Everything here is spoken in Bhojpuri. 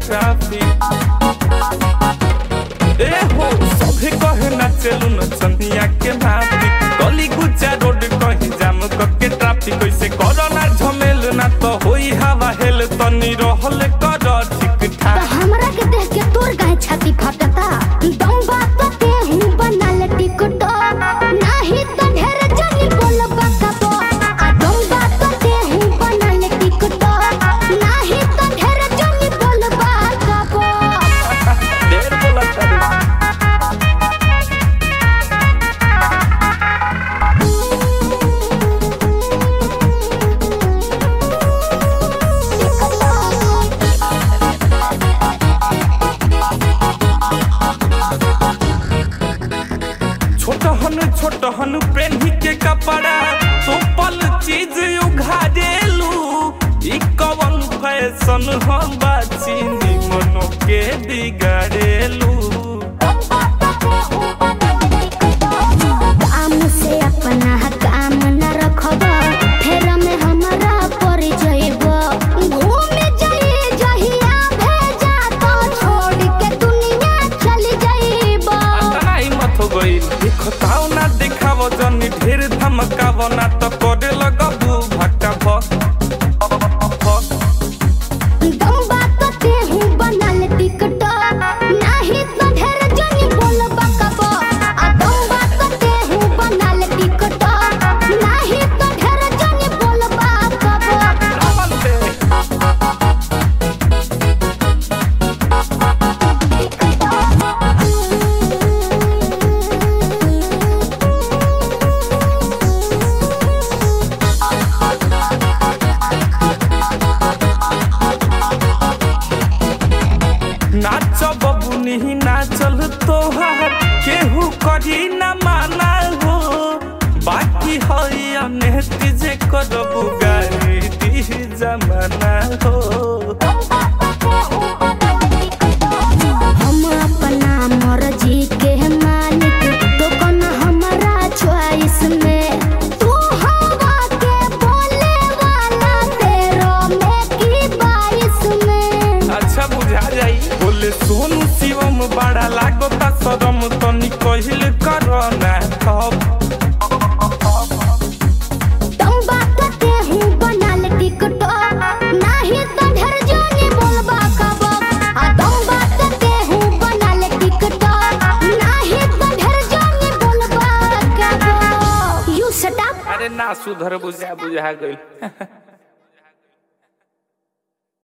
ट्रैफिक ए हो सभे कहे ना चलू न चंदिया के माफी गली गुच्चा रोड कहीं जाम करके ट्रैफिक कैसे कोरोना झमेल ना तो होई हवा हेल तनी रहल कर ठीक तो ठाक हमरा के देख के तोर गाय छाती फाटता दम बात तो ते हूँ बनल टिकट नाही तो ढेर जनी बोलबा कबो आ दम बात तो ते हूँ बनल टिकट नाही तो ढेर जनी बोलबा कबो ढेर बोलत तारी। छोटहन छोटहन पेन्ही के कपड़ा तो पल चीज उघारेलू ई कवन फैशन हम बाचीनी मनो के बिगाड़ेलू काम से अपना काम न रखब फेर में हमरा पड़ जाइब घूमे जाइए जहिया भेजा तो छोड़ के दुनिया चल जाइब अतना हिम्मत हो गइल देखताओ ना देखाव जनी ढेर धमकाव ना तो करे लगबू भट्टा भक भक दम बात ते हूँ बनल टिकट नाही तो ढेर जनी बोलबा कबो आ दम बात ते हूँ बनल टिकट नाही तो ढेर जनी बोलबा कबो अमन से नाच बबुनी नाचल तोहार केहू करी न माना हो बाकी हई अनेक जे करबू गारी दी जमाना हो हम अपना मर्जी के मालिक तो कौन हमारा च्वाइस में तू हवा के बोले वाला तेरो में की बारिश में अच्छा बुझा जाई बोले सोनू शिवम बड़ा लागता शरम तनी कहिल कर ना खब तुम बात ते हूँ बनल टिकट नाही तो ढेर जानी बोलबा कब आ तुम बात ते हूँ बनल टिकट नाही तो ढेर जानी बोलबा कब यू शट अप अरे ना सुधर बुझा बुझा गइल